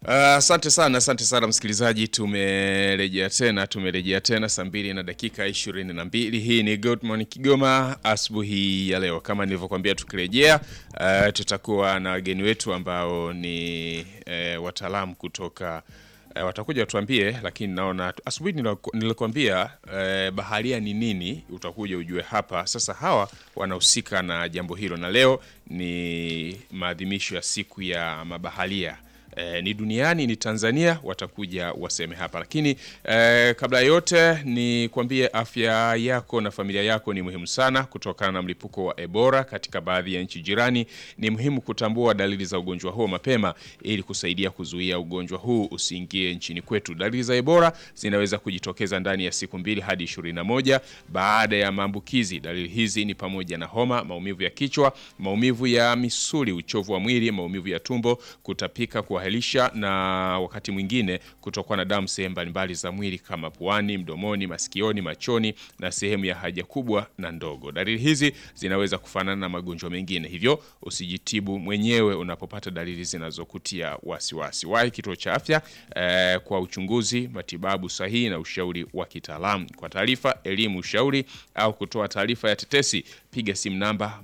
Asante sana, asante sana msikilizaji, tumerejea tena, tumerejea tena saa mbili na dakika ishirini na mbili. Hii ni Good Morning Kigoma asubuhi ya leo. Kama nilivyokuambia, tukirejea uh, tutakuwa na wageni wetu ambao ni uh, wataalamu kutoka uh, watakuja watuambie, lakini naona asubuhi nilikwambia uh, baharia ni nini, utakuja ujue hapa sasa. Hawa wanahusika na jambo hilo, na leo ni maadhimisho ya siku ya mabaharia. E, ni duniani ni Tanzania, watakuja waseme hapa, lakini e, kabla ya yote ni kuambie afya yako na familia yako ni muhimu sana. Kutokana na mlipuko wa Ebola katika baadhi ya nchi jirani, ni muhimu kutambua dalili za ugonjwa huo mapema ili kusaidia kuzuia ugonjwa huu usiingie nchini kwetu. Dalili za Ebola zinaweza kujitokeza ndani ya siku mbili hadi 21 baada ya maambukizi. Dalili hizi ni pamoja na homa, maumivu ya kichwa, maumivu ya misuli, uchovu wa mwili, maumivu ya tumbo, kutapika kwa helisha na wakati mwingine kutokwa na damu sehemu mbalimbali za mwili kama puani, mdomoni, masikioni, machoni na sehemu ya haja kubwa na ndogo. Dalili hizi zinaweza kufanana na magonjwa mengine, hivyo usijitibu mwenyewe unapopata dalili zinazokutia wasiwasi. Wahi kituo cha afya eh, kwa uchunguzi, matibabu sahihi na ushauri wa kitaalamu. Kwa taarifa, elimu, ushauri au kutoa taarifa ya tetesi, piga simu namba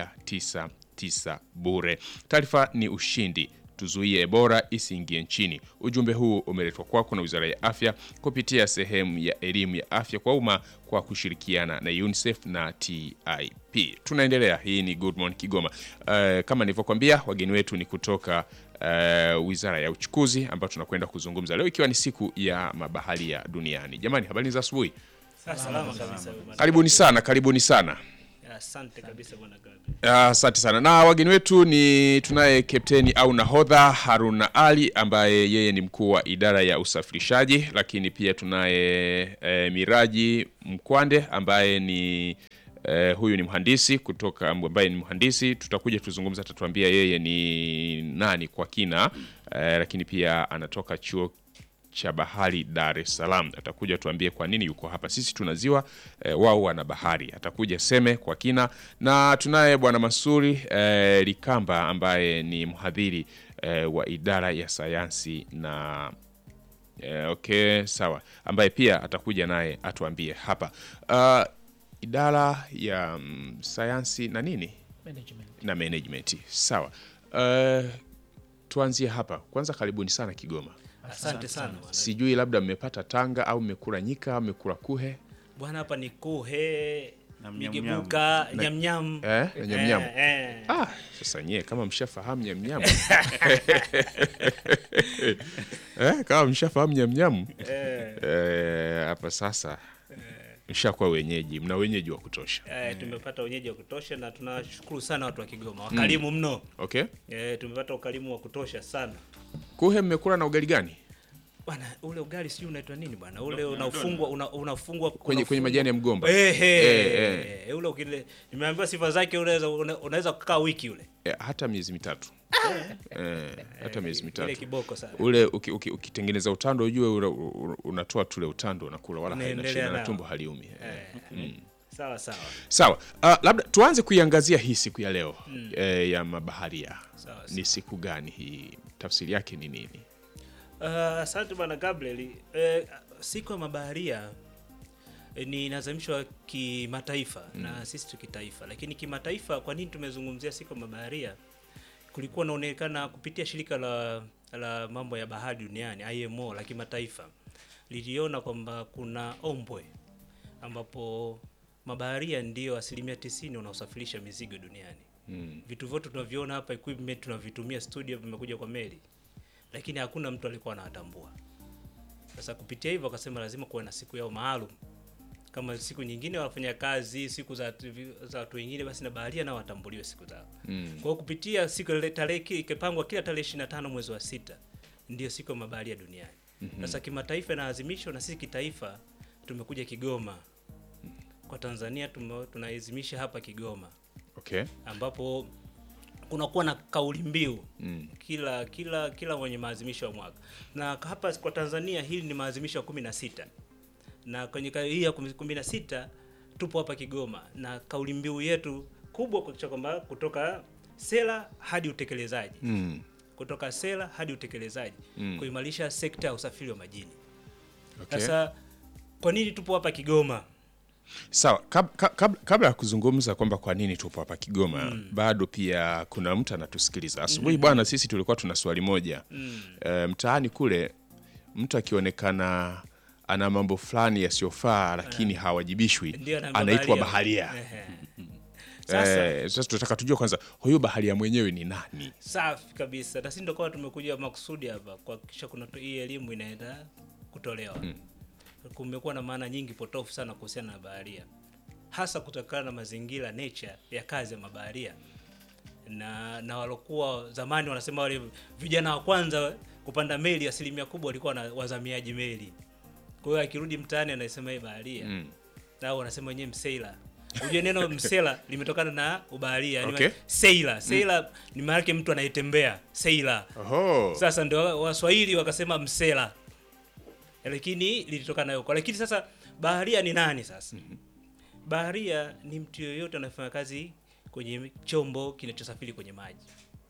199 bure. Taarifa ni ushindi tuzuie Ebola isiingie nchini. Ujumbe huu umeletwa kwako na Wizara ya Afya kupitia sehemu ya elimu ya afya kwa umma kwa kushirikiana na UNICEF na TIP. Tunaendelea, hii ni Good Morning Kigoma. Uh, kama nilivyokuambia wageni wetu ni kutoka uh, Wizara ya Uchukuzi ambao tunakwenda kuzungumza leo ikiwa ni siku ya mabaharia duniani. Jamani, habari za asubuhi. Salama kabisa. Karibuni sana, karibuni sana. Asante kabisa bwana Gabi. Asante uh, sana na wageni wetu ni tunaye kapteni au nahodha Haruna Ali ambaye yeye ni mkuu wa idara ya usafirishaji, lakini pia tunaye e, Miraji Mkwande ambaye ni e, huyu ni mhandisi kutoka ambaye ni mhandisi, tutakuja tuzungumza, atatuambia yeye ni nani kwa kina e, lakini pia anatoka chuo cha bahari Dar es Salaam. Atakuja tuambie kwa nini yuko hapa. Sisi tuna ziwa e, wao wana bahari. Atakuja seme kwa kina, na tunaye bwana Masuri e, Likamba ambaye ni mhadhiri e, wa idara ya sayansi na e, okay, sawa, ambaye pia atakuja naye atuambie hapa uh, idara ya mm, sayansi na nini Management. na management. Sawa, uh, tuanzie hapa kwanza. Karibuni sana Kigoma. Asante sana bwana. Sijui labda mmepata tanga au mmekula nyika au mmekula kuhe Bwana hapa ni kuhe Na mnyam migebuka nyamnyam. eh, na nyamnyamu. Eh, eh. Ah, sasa nyie kama mshafahamu nyamnyamu eh, kama mshafahamu nyamnyamu Eh, eh, hapa sasa mshakuwa wenyeji, mna wenyeji wa kutosha. eh, tumepata wenyeji wa kutosha na tunashukuru sana watu wa Kigoma wakarimu mno. Okay, Eh, tumepata ukarimu wa kutosha sana. kuhe mmekula na ugali gani? Bwana ule ugali sijui unaitwa nini bwana? Ule unaufungwa una, unafungwa Kwenye, kwenye majani ya mgomba Eh, Eh, eh. Ule ukile nimeambiwa sifa zake unaweza una- unaweza kukaa wiki ule. eh, hata miezi mitatu eh, hata miezi Ile mitatu kiboko sana. ule uki- uki- ukitengeneza utando ujue ule, u- unatoa tule utando unakula wala haina Unaendelea shida na nao. tumbo haliumi eh. Sawa sawa. Sawa, uh, labda tuanze kuiangazia hii siku ya leo eh, ya mabaharia. Sawa, Ni siku gani hii? Tafsiri yake ni nini? Uh, Asante bwana Gabriel. Eh, siku ya mabaharia eh, ni inazamishwa kimataifa na sisi tu kitaifa, lakini kimataifa, kwa nini tumezungumzia siku ya mabaharia? Kulikuwa naonekana kupitia shirika la la mambo ya bahari duniani IMO la kimataifa liliona kwamba kuna ombwe ambapo mabaharia ndio asilimia tisini wanaosafirisha mizigo duniani. Mm. Vitu vyote tunavyoona hapa, equipment tunavitumia studio, vimekuja kwa meli, lakini hakuna mtu alikuwa anawatambua. Sasa kupitia hivyo akasema lazima kuwe na siku yao maalum kama siku nyingine wanafanya kazi siku za za watu wengine, basi na baharia nao watambuliwe siku zao. Mm. Kwa hiyo kupitia siku ile tarehe ki- ikipangwa kila tarehe 25 mwezi wa sita ndio siku ya mabaharia duniani. Sasa kimataifa inaadhimishwa na sisi kitaifa tumekuja Kigoma. Kwa Tanzania tume- tunaiadhimisha hapa Kigoma Okay. ambapo kunakuwa na kauli mbiu Mm. kila kila kila mwenye maadhimisho ya mwaka, na hapa kwa Tanzania hili ni maadhimisho ya kumi na sita na kwenye ka- hii ya kumi kumi na sita tupo hapa Kigoma na kauli mbiu yetu kubwa kuhakikisha kwamba kutoka sera hadi utekelezaji Mm. kutoka sera hadi utekelezaji kuimarisha sekta ya usafiri wa majini. Okay. Sasa kwa nini tupo hapa Kigoma? Sawa, kab, kab, kab, kabla ya kuzungumza kwamba kwa nini tupo hapa Kigoma bado pia kuna mtu anatusikiliza asubuhi. Bwana, sisi tulikuwa tuna swali moja e, mtaani kule mtu akionekana ana mambo fulani yasiyofaa lakini hawajibishwi Ndio anaambiwa anaitwa baharia. Ehe. Sasa Eh, Sasa tunataka tujue kwanza huyu baharia mwenyewe ni nani? safi kabisa, na sisi ndio kwa tumekuja makusudi hapa kuhakikisha kuna tu- hii elimu inaenda kutolewa. Kumekuwa na maana nyingi potofu sana kuhusiana na baharia, hasa kutokana na mazingira nature ya kazi ya mabaharia na na walokuwa zamani wanasema wale vijana wa kwanza kupanda meli, asilimia kubwa walikuwa na wazamiaji meli. Kwa hiyo akirudi mtaani anasema yeye baharia Mm. nao wanasema wenyewe msela. Ujue neno msela limetokana na ubaharia, yani Okay. sailor. Sailor ni maana yake mtu anayetembea, sailor. Oho. Sasa ndio Waswahili wakasema msela, lakini lilitokana huko. Lakini sasa baharia ni nani sasa? Baharia ni mtu yoyote anayefanya kazi kwenye chombo kinachosafiri kwenye maji.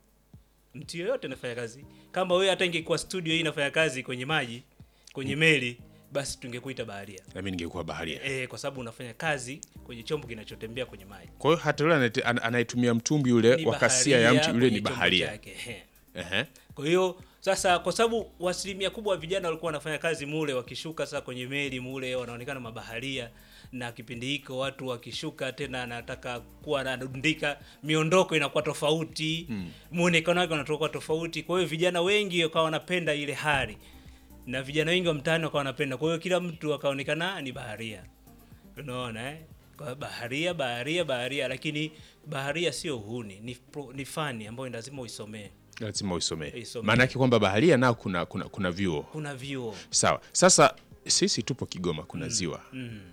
Mtu yoyote anafanya kazi. Kama wewe hata ingekuwa studio hii inafanya kazi kwenye maji, kwenye meli, basi tungekuita baharia. Na mimi ningekuwa baharia. E, kwa sababu unafanya kazi kwenye chombo kinachotembea kwenye maji. Kwa hiyo hata yule anayete- an- anayetumia mtumbwi yule Ni wa kasia ya baharia mtu yule kwenye ni chombo baharia. chake, ehe. Ehe. Kwa hiyo sasa, kwa sababu asilimia kubwa wa vijana walikuwa wanafanya kazi mule, wakishuka sasa kwenye meli mule wanaonekana mabaharia, na kipindi hiko watu wakishuka tena anataka kuwa anadundika, miondoko inakuwa tofauti, muonekano wake unatoka tofauti. Kwa hiyo vijana wengi wakawa wanapenda ile hali, na vijana wengi wa mtaani wakawa wanapenda. Kwa hiyo kila mtu akaonekana ni baharia, unaona eh? Kwa baharia, baharia, baharia, lakini baharia sio uhuni, ni, pro- ni fani ambayo lazima uisomee. lazima uisomee. Isomee. Maana yake kwamba baharia nao kuna kuna, kuna vyuo. Kuna vyuo Sawa. Sasa sisi tupo Kigoma, kuna ziwa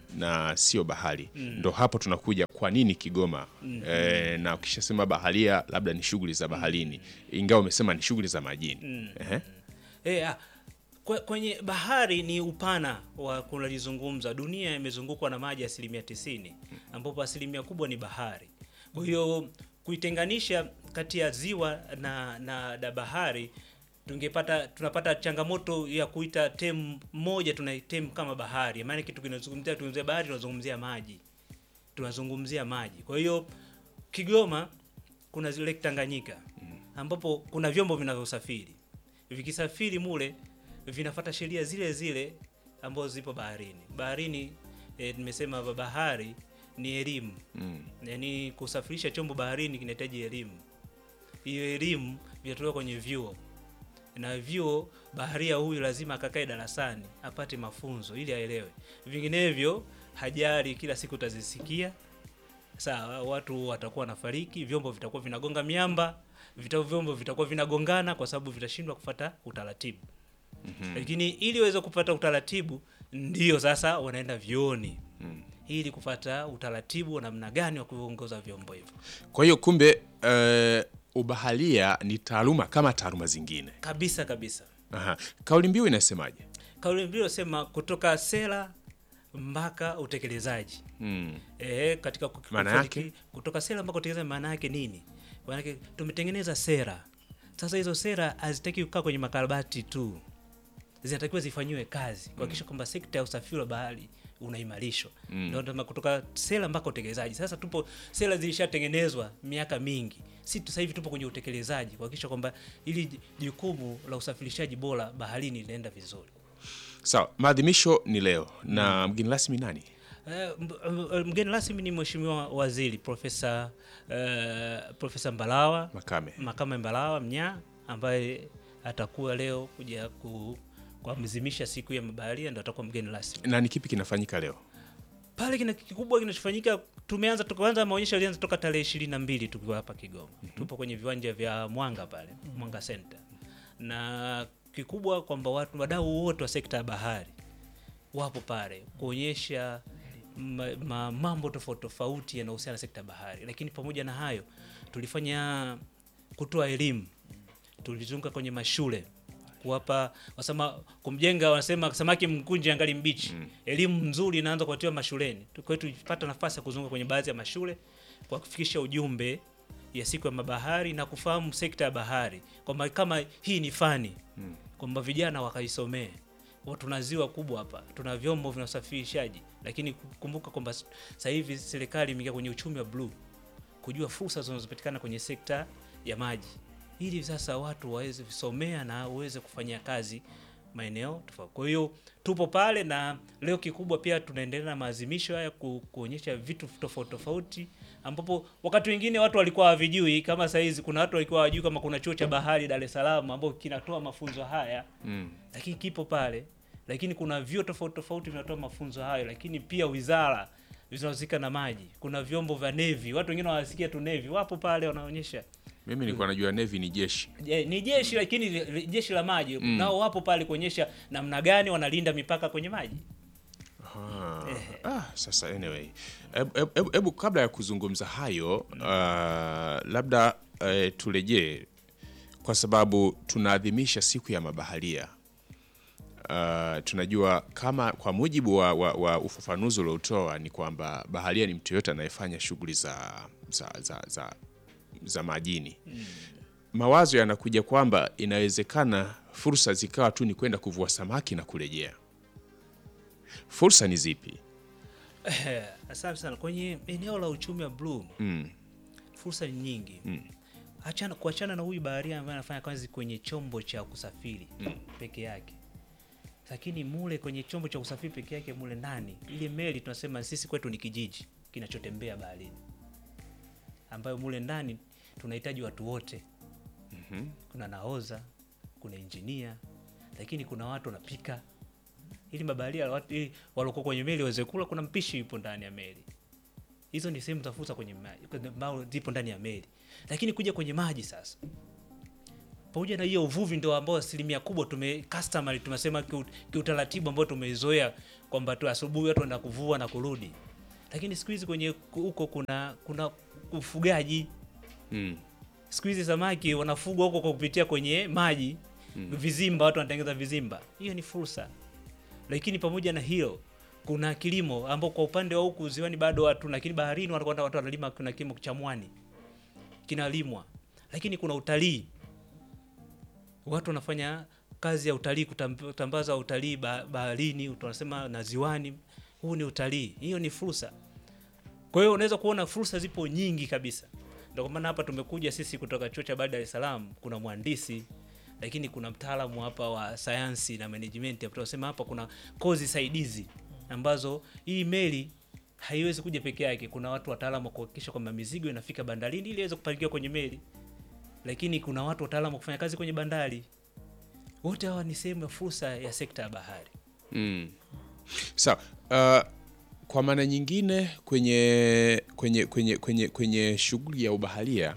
na sio bahari. Ndo hapo tunakuja, kwa nini Kigoma? E, na ukishasema baharia, labda ni shughuli za baharini, ingawa umesema ni shughuli za majini. Ehe. Eh, ah, kwe- kwenye bahari ni upana wa kunalizungumza. Dunia imezungukwa na maji asilimia tisini ambapo asilimia kubwa ni bahari. Kwa hiyo kuitenganisha kati ya ziwa na, na, na bahari tungepata tunapata changamoto ya kuita tem moja tunaitem kama bahari, maana kitu kinazungumzia tunazungumzia bahari, tunazungumzia maji, tunazungumzia maji. Kwa hiyo Kigoma kuna zile Lake Tanganyika ambapo kuna vyombo vinavyosafiri vikisafiri mule vinafata sheria zile zile ambazo zipo baharini. Baharini eh, nimesema ba- bahari ni elimu Mm. yaani kusafirisha chombo baharini kinahitaji elimu. Hiyo elimu vinatoka kwenye vyuo, na vyuo baharia huyu lazima akakae darasani apate mafunzo ili aelewe, vinginevyo hajari kila siku utazisikia sawa, watu watakuwa wanafariki, vyombo vitakuwa vinagonga miamba, vita vyombo vitakuwa vinagongana kwa sababu vitashindwa kufata utaratibu. Lakini ili uweze kupata utaratibu, ndio sasa wanaenda vyuoni ili kupata utaratibu wa namna gani wa kuongoza vyombo hivyo. Kwa hiyo kumbe, eh, ubaharia ni taaluma kama taaluma zingine. Kabisa kabisa. Aha. Kauli mbiu inasemaje? Kauli mbiu inasema kutoka sera mpaka utekelezaji. Mm. Eh, katika ku- Maana kufariki- yake? kutoka sera mpaka utekelezaji maana yake nini? Maana yake tumetengeneza sera. Sasa hizo sera hazitaki kukaa kwenye makarabati tu. Zinatakiwa zifanyiwe kazi kuhakikisha kwamba sekta ya usafiri wa bahari unaimarishwa. Ndio tunasema kutoka sera mpaka utekelezaji. Sasa tupo sera zilishatengenezwa miaka mingi. Sisi sasa hivi tupo kwenye utekelezaji kuhakikisha kwamba ili jukumu la usafirishaji bora baharini linaenda vizuri. Sawa, maadhimisho ni leo na mgeni rasmi nani? Eh, m- m- mgeni rasmi ni Mheshimiwa Waziri Profesa eh, Profesa Mbalawa Makame. Makame Mbalawa Mnyaa ambaye atakuwa leo kuja ku kuadhimisha siku ya mabaharia, ndo atakuwa mgeni rasmi Na ni kipi kinafanyika leo? pale. Kina kikubwa kinachofanyika, tumeanza tukaanza maonyesho yalianza toka tarehe ishirini na mbili tukiwa hapa Kigoma. Tupo kwenye viwanja vya Mwanga pale Mwanga Center, na kikubwa kwamba watu wadau wote wa sekta ya bahari wapo pale kuonyesha ma, ma, mambo tofauti tofauti yanayohusiana na sekta ya bahari, lakini pamoja na hayo tulifanya kutoa elimu, tulizunguka kwenye mashule kuwapa wasema kumjenga, wanasema samaki mkunje angali mbichi. Elimu nzuri inaanza kupatiwa mashuleni. Kwa hiyo tulipata nafasi ya kuzunguka kwenye baadhi ya mashule kwa kufikisha ujumbe ya siku ya mabahari na kufahamu sekta ya bahari kwamba kama hii ni fani kwamba vijana wakaisomee. Kwa Tuna ziwa kubwa hapa, tuna vyombo vya usafirishaji, lakini kumbuka kwamba s- sasa hivi serikali imeingia kwenye uchumi wa bluu, kujua fursa zinazopatikana kwenye sekta ya maji, ili sasa watu waweze kusomea na waweze kufanyia kazi maeneo tofauti. Kwa hiyo tupo pale, na leo kikubwa pia tunaendelea na maadhimisho haya ku, kuonyesha vitu tofauti tofauti, ambapo wakati wengine watu walikuwa hawavijui. Kama saa hizi kuna watu walikuwa hawajui kama kuna chuo cha bahari Dar es Salaam ambao kinatoa mafunzo haya Mm. lakini kipo pale, lakini kuna vyuo tofauti tofauti vinatoa mafunzo hayo, lakini pia wizara zinahusika na maji, kuna vyombo vya nevi. Watu wengine wanasikia tu nevi, wapo pale wanaonyesha Mimi nilikuwa najua Navy ni jeshi. Je, ni jeshi lakini li- li- jeshi la maji nao wapo pale kuonyesha namna gani wanalinda mipaka kwenye maji. Ah, ah, sasa anyway, hebu hebu- hebu- hebu kabla ya kuzungumza hayo ah, labda eh, turejee kwa sababu tunaadhimisha siku ya mabaharia. Ah, tunajua kama kwa mujibu wa, wa, wa ufafanuzi uliotoa ni kwamba baharia ni mtu yoyote anayefanya shughuli za, za, za, za, za majini. Mawazo yanakuja kwamba inawezekana fursa zikawa tu ni kwenda kuvua samaki na kurejea. Fursa ni zipi? Asante sana. Kwenye eneo la uchumi wa bluu Mm. fursa ni nyingi. Achana kuachana na huyu baharia ambaye anafanya kazi kwenye chombo cha kusafiri peke yake, lakini mule kwenye chombo cha kusafiri peke yake mule ndani, ile meli tunasema sisi kwetu ni kijiji kinachotembea baharini, ambayo mule ndani tunahitaji watu wote. Kuna nahoza, kuna injinia, lakini kuna watu wanapika ili mabaharia watu ili waliokuwa kwenye meli waweze kula. Kuna mpishi yupo ndani ya meli. Hizo ni sehemu za fursa kwenye maji kwenye- ambao zipo ndani ya meli, lakini kuja kwenye maji sasa, pamoja na hiyo uvuvi ndio ambao asilimia kubwa tume customary tunasema kiu- kiutaratibu ambao tumeizoea kwamba tu asubuhi watu wanaenda kuvua na kurudi, lakini siku hizi kwenye huko kuna kuna ufugaji Mm. siku hizi samaki wanafugwa huko kwa kupitia kwenye maji vizimba, watu wanatengeneza vizimba. Hiyo ni fursa, lakini pamoja na hilo kuna kilimo ambao kwa upande wa huku ziwani bado watu, lakini baharini watu watu wanalima. Kuna kilimo cha mwani kinalimwa, lakini kuna utalii, watu wanafanya kazi ya utalii, kutam- kutambaza utalii ba- baharini, tunasema na ziwani. Huu ni utalii, hiyo ni fursa. Kwa hiyo unaweza kuona fursa zipo nyingi kabisa. Ndio kwa maana hapa tumekuja sisi kutoka chuo cha bahari Dar es Salaam, kuna mhandisi lakini kuna mtaalamu hapa wa sayansi na management. Hapa tunasema hapa kuna kozi saidizi ambazo hii meli haiwezi kuja peke yake. Kuna watu wataalamu wa kuhakikisha kwamba mizigo inafika bandarini ili iweze kupakiwa kwenye meli, lakini kuna watu wataalamu wa kufanya kazi kwenye bandari. Wote hawa ni sehemu ya fursa ya sekta ya bahari. Mm. Sawa. Uh, kwa maana nyingine kwenye kwenye kwenye kwenye kwenye shughuli ya ubaharia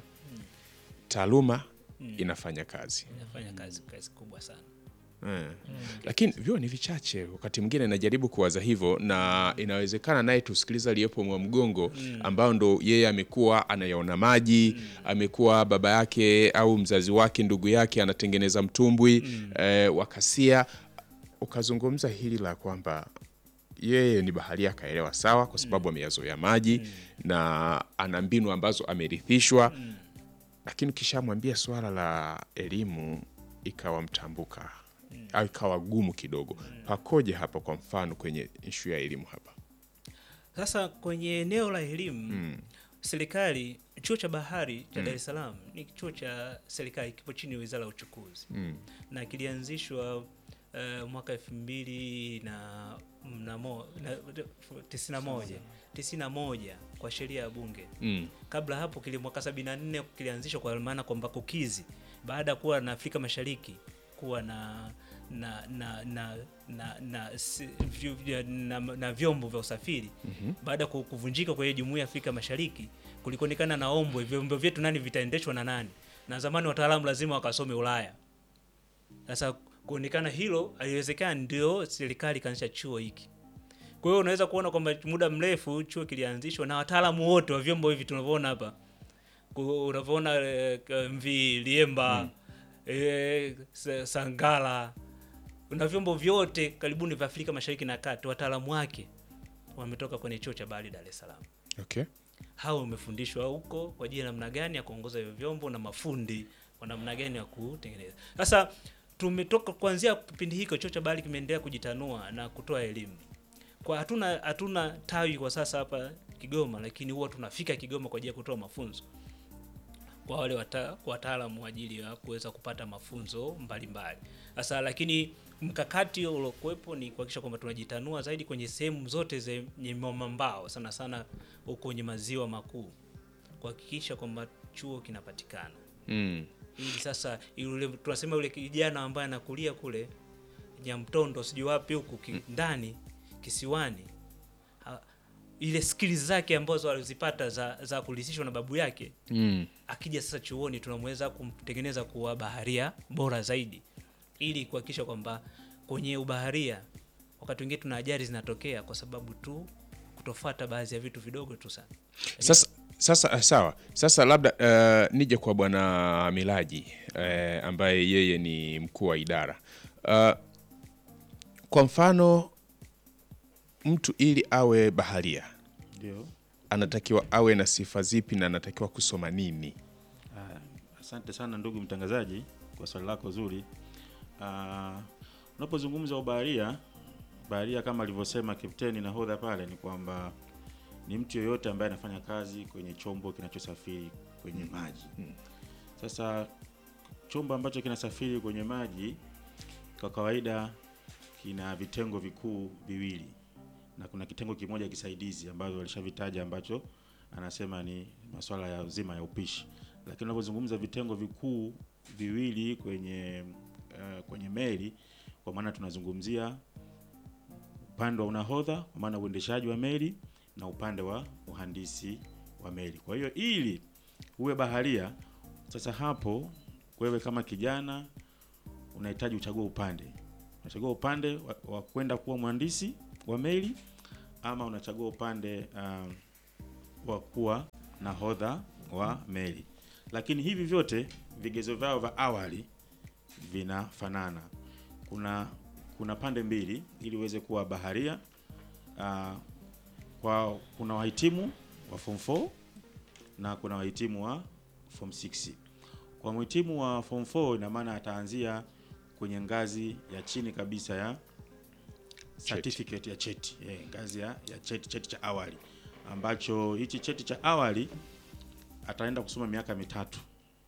taaluma inafanya kazi Inafanya kazi kazi kubwa sana. Eh. Lakini vyuo ni vichache, wakati mwingine najaribu kuwaza hivyo, na inawezekana naye tusikiliza aliyepo mwa mgongo ambao ndo yeye amekuwa anayaona maji, amekuwa baba yake au mzazi wake ndugu yake anatengeneza mtumbwi eh, wakasia, ukazungumza hili la kwamba yeye ni baharia akaelewa sawa, kwa sababu ameyazoea maji na ana mbinu ambazo amerithishwa, lakini ukishamwambia swala la elimu ikawa mtambuka au ikawa gumu kidogo, pakoje hapa? Kwa mfano kwenye ishu ya elimu hapa Sasa kwenye eneo la elimu serikali, chuo cha bahari cha Dar es Salaam ni chuo cha serikali, kipo chini ya Wizara ya Uchukuzi na kilianzishwa eh, mwaka elfu mbili na na mo- na- tisini na moja tisini na moja kwa sheria ya Bunge. mm. Kabla hapo kili mwaka 74 kilianzishwa kwa maana kwamba kukizi baada ya kuwa na Afrika Mashariki kuwa na na na na na, na, si- vyu- vya- na, na vyombo vya usafiri baada ya ku- kuvunjika kwa hiyo jumuiya ya Afrika Mashariki kulikuonekana na ombwe vyombo vyetu nani vitaendeshwa na nani, na zamani wataalamu lazima wakasome Ulaya. Sasa kuonekana hilo haliwezekani, ndio serikali ikaanzisha chuo hiki. Kwa hiyo unaweza kuona kwamba muda mrefu chuo kilianzishwa na wataalamu wote wa vyombo hivi tunavyoona hapa, Ku- unavyoona eh, MV Liemba eh, Sa- Sangala na vyombo vyote karibuni vya Afrika Mashariki na Kati, wataalamu wake wametoka kwenye chuo cha bahari Dar es Salaam. Okay. hao wamefundishwa huko kwa ajili ya namna gani ya kuongoza hivyo vyombo na mafundi kwa namna gani ya kutengeneza. Sasa tumetoka kuanzia kipindi hiko, chuo cha bahari kimeendelea kujitanua na kutoa elimu kwa hatuna hatuna tawi kwa sasa hapa Kigoma, lakini huwa tunafika Kigoma kwa ajili ya kutoa mafunzo kwa wale wata, wataalamu wa ajili ya kuweza kupata mafunzo mbalimbali. Sasa lakini mkakati uliokuwepo ni kuhakikisha kwamba tunajitanua zaidi kwenye sehemu zote zenye mwambao, sana sana huko kwenye maziwa makuu, kuhakikisha kwamba chuo kinapatikana Mm. ili sasa yule tunasema yule kijana ambaye anakulia kule Nyamtondo sijui wapi huku ki, ndani kisiwani ha, ile skills zake ambazo alizipata za, za kulisishwa na babu yake Mm. akija sasa chuoni tunamweza kumtengeneza kuwa baharia bora zaidi ili kuhakikisha kwamba kwenye ubaharia wakati wengine tuna ajali zinatokea kwa sababu tu kutofuata baadhi ya vitu vidogo tu sana Sasa, sasa eh, sawa. Sasa labda uh, nije kwa bwana Milaji uh, ambaye yeye ni mkuu wa idara uh, kwa mfano mtu ili awe baharia Ndio. anatakiwa awe na sifa zipi na anatakiwa kusoma nini? Ah, Asante sana ndugu mtangazaji kwa swali lako zuri. Ah, Unapozungumza ubaharia, baharia kama alivyosema kapteni nahodha pale ni kwamba ni mtu yoyote ambaye anafanya kazi kwenye chombo kinachosafiri kwenye maji. Sasa chombo ambacho kinasafiri kwenye maji kwa kawaida kina vitengo vikuu viwili na kuna kitengo kimoja kisaidizi ambazo walishavitaja ambacho anasema ni masuala ya uzima ya upishi, lakini unapozungumza vitengo vikuu viwili kwenye uh, kwenye meli, kwa maana tunazungumzia upande wa unahodha, kwa maana uendeshaji wa meli na upande wa uhandisi wa meli. Kwa hiyo ili uwe baharia, sasa hapo wewe kama kijana unahitaji uchague upande, unachagua upande wa, wa kwenda kuwa mhandisi wa meli ama unachagua upande uh, wa kuwa nahodha wa meli. Lakini hivi vyote vigezo vyao vya awali vinafanana. Kuna kuna pande mbili ili uweze kuwa baharia. Uh, kwa kuna wahitimu wa form 4 na kuna wahitimu wa form 6. Kwa mhitimu wa form 4 ina maana ataanzia kwenye ngazi ya chini kabisa ya certificate ya cheti eh, ngazi ya, ya cheti, cheti cha awali ambacho hichi cheti cha awali ataenda kusoma miaka mitatu.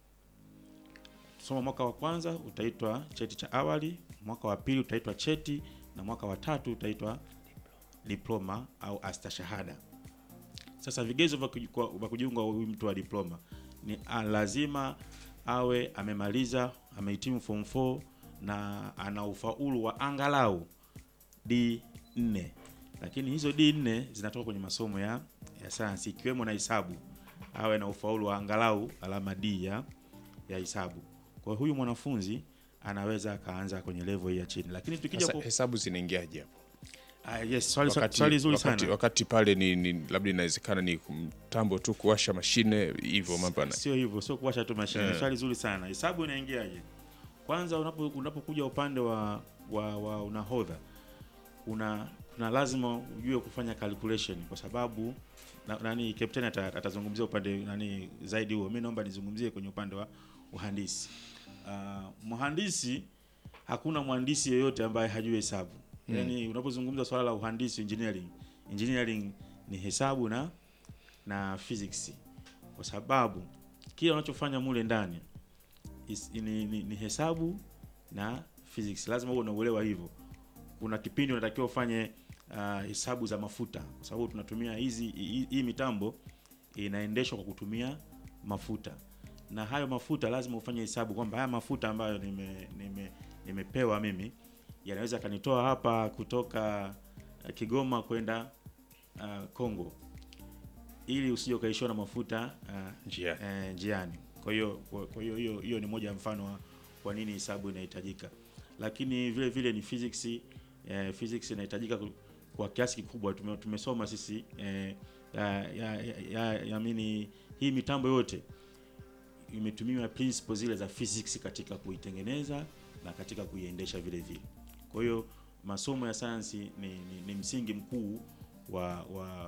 Soma mwaka wa kwanza utaitwa cheti cha awali, mwaka wa pili utaitwa cheti na mwaka wa tatu utaitwa diploma au astashahada. Sasa vigezo vya kuji- kwa- vya kujiunga huyu mtu wa diploma ni a, lazima awe amemaliza amehitimu form 4 na ana ufaulu wa angalau D4, lakini hizo D4 zinatoka kwenye masomo ya, ya sayansi ikiwemo na hesabu, awe na ufaulu wa angalau alama D ya, ya hesabu. Kwa hiyo huyu mwanafunzi anaweza akaanza kwenye level hii ya chini, lakini tukija Sasa ku... hesabu zinaingiaje hapo? ah, yes, swali, Wakati, swali zuri wakati, sana. wakati pale ni, ni labda inawezekana ni mtambo tu kuwasha mashine hivyo mambo yana- Sio hivyo, sio kuwasha tu mashine. Eh. Swali zuri sana. Hesabu inaingiaje? Kwanza unapo unapokuja upande wa, wa, wa unahodha una kuna lazima ujue kufanya calculation kwa sababu na, nani captain ata, atazungumzia upande nani zaidi huo. Mimi naomba nizungumzie kwenye upande wa uhandisi. Uh, mhandisi hakuna mhandisi yeyote ambaye hajui hesabu. Yaani unapozungumza swala la uhandisi engineering, engineering ni hesabu na na physics kwa sababu kile unachofanya mule ndani is- ni, ni, ni hesabu na physics. Lazima uwe unauelewa hivyo. Kuna kipindi unatakiwa ufanye uh, hesabu za mafuta, kwa sababu tunatumia hizi hii hii mitambo inaendeshwa kwa kutumia mafuta, na hayo mafuta lazima ufanye hesabu kwamba haya mafuta ambayo nime, nime, nimepewa mimi yanaweza kanitoa hapa kutoka uh, Kigoma kwenda uh, Kongo ili usije ukaishiwa na mafuta uh, Njiani. eh, njiani. Kwa hiyo kwa kwa hiyo hiyo hiyo ni moja ya mfano wa kwa nini hesabu inahitajika, lakini vile vile ni physics eh, physics inahitajika ku- kwa kiasi kikubwa. Tume, tumesoma sisi eh, ya, ya, ya, ya, ya mini, hii mitambo yote imetumiwa principles zile za physics katika kuitengeneza na katika kuiendesha vile vile. Kwa hiyo masomo ya sayansi ni, ni, ni msingi mkuu wa, wa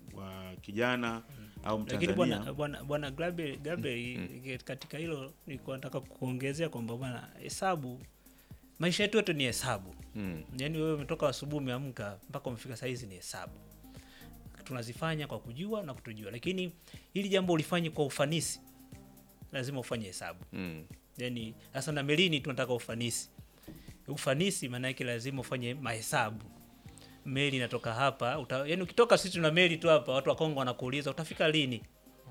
wa kijana au lakini bwana Mtanzania bwana bwana Gabriel Gabriel katika hilo nilikuwa nataka kuongezea kwamba bwana hesabu maisha yetu yote ni hesabu Mm. yaani wewe umetoka asubuhi umeamka mpaka umefika saa hizi ni hesabu tunazifanya kwa kujua na kutojua lakini hili jambo ulifanye kwa ufanisi lazima ufanye hesabu Mm. yani sasa na melini tunataka ufanisi ufanisi maana yake lazima ufanye mahesabu meli inatoka hapa uta, yani ukitoka sisi tuna meli tu hapa watu wa Kongo wanakuuliza utafika lini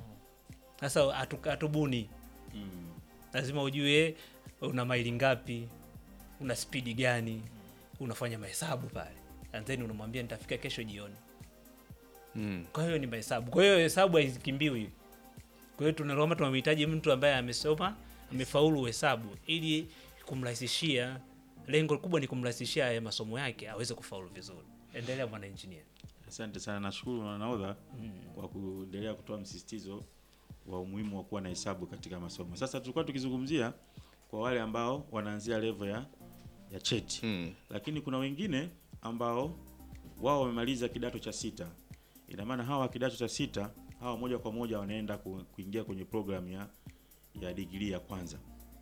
sasa hatu- hatubuni mm, lazima ujue una maili ngapi una spidi gani unafanya mahesabu pale and then unamwambia nitafika kesho jioni Mm. kwa hiyo ni mahesabu kwa hiyo hesabu haizikimbiwi kwa hiyo tunaloma tunamhitaji mtu ambaye amesoma amefaulu hesabu ili kumrahisishia lengo kubwa ni kumrahisishia haya masomo yake aweze kufaulu vizuri endelea bwana engineer asante sana nashukuru na nahodha kwa kuendelea kutoa msisitizo wa umuhimu wa kuwa na hesabu katika masomo sasa tulikuwa tukizungumzia kwa wale ambao wanaanzia level ya ya cheti Mm. lakini kuna wengine ambao wao wamemaliza kidato cha sita ina maana hawa kidato cha sita hawa moja kwa moja wanaenda ku, kuingia kwenye program ya ya digrii ya kwanza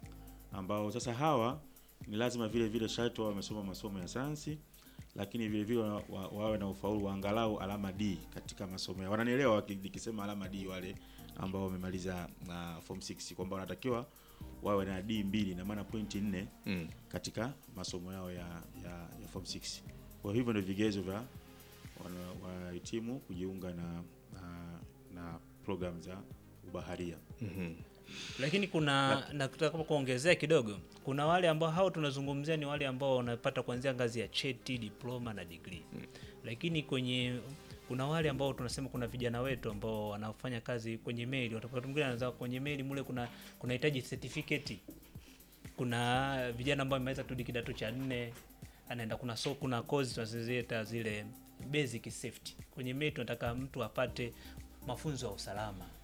ambao sasa hawa ni lazima vile vile sharti wawe wamesoma masomo ya sayansi lakini vile vile wa, wa, wawe na ufaulu wa angalau alama D katika masomo yao. Wananielewa waki- nikisema alama D wale ambao wamemaliza na form 6 kwamba wanatakiwa wawe na D mbili na maana pointi nne Mm. katika masomo yao ya, ya, ya form 6. Kwa hivyo ndio vigezo vya wana- wahitimu kujiunga na, na, na program za ubaharia. Mhm. lakini kuna nataka kuongezea kidogo kuna wale ambao hao tunazungumzia ni wale ambao wanapata kuanzia ngazi ya cheti diploma na degree lakini kwenye kuna wale ambao tunasema kuna vijana wetu ambao wanafanya kazi kwenye meli wakati mwingine anaanza kwenye meli mule kuna kunahitaji certificate kuna vijana ambao wameweza tu kidato cha nne anaenda kuna so kuna kozi tunaziita zile basic safety kwenye meli tunataka mtu apate mafunzo ya usalama